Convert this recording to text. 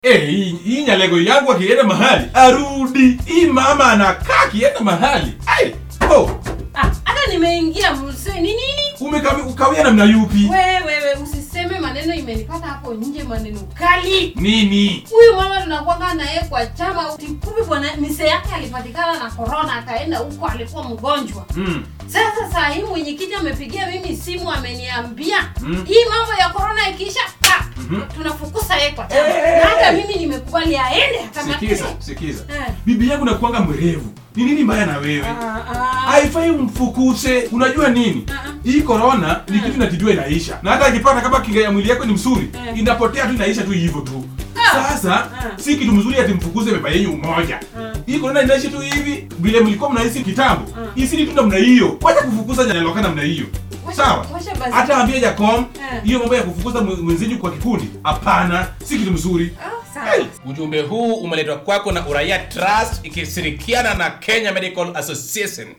Eh, hii hii nyalego yangu akienda mahali arudi. Hii mama anakaa akienda mahali. Ai, oh, Ah, hata nimeingia mse ni nini? umekawi ukawia namna yupi? Wewe wewe usiseme maneno imenipata hapo nje maneno kali. Nini? Huyu mama tunakwanga naye kwa chama kumbe bwana mise yake alipatikana na corona akaenda huko alikuwa mgonjwa. Mm. Sasa saa hii mwenyekiti amepigia mimi simu ameniambia Mm. hii mambo ya corona ikiisha ah, Mhm. tunafukusa yeye kwa chama. Eh. Na hata mimi nimekubali aende kama Sikiza, sikiza. Eh. Bibi yangu nakuanga mwerevu. Ni nini mbaya na wewe? Ah, ah. Haifai umfukuse. Unajua nini? Ah, ah. Hii corona ni kitu natijua inaisha. Na hata ikipata kama kinga ya mwili yako ni mzuri, Eh. inapotea tu inaisha tu hivyo tu. Ah. Sasa Ah. si kitu mzuri ati mfukuze baba yenu umoja. Ah. Hii corona inaishi tu hivi vile mlikuwa mnahisi kitambo. Ah. Hii si tu namna hiyo. Wacha kufukuza nyaloka namna hiyo. Washa- Sawa? washa basi. Hata ambia Jacom Eh. hiyo mambo ya kufukuza mwe- mwenzenyu kwa kikundi, hapana, si kitu mzuri. Ah, sawa. Hey. Ujumbe huu umeletwa kwako na Uraia Trust ikishirikiana na Kenya Medical Association.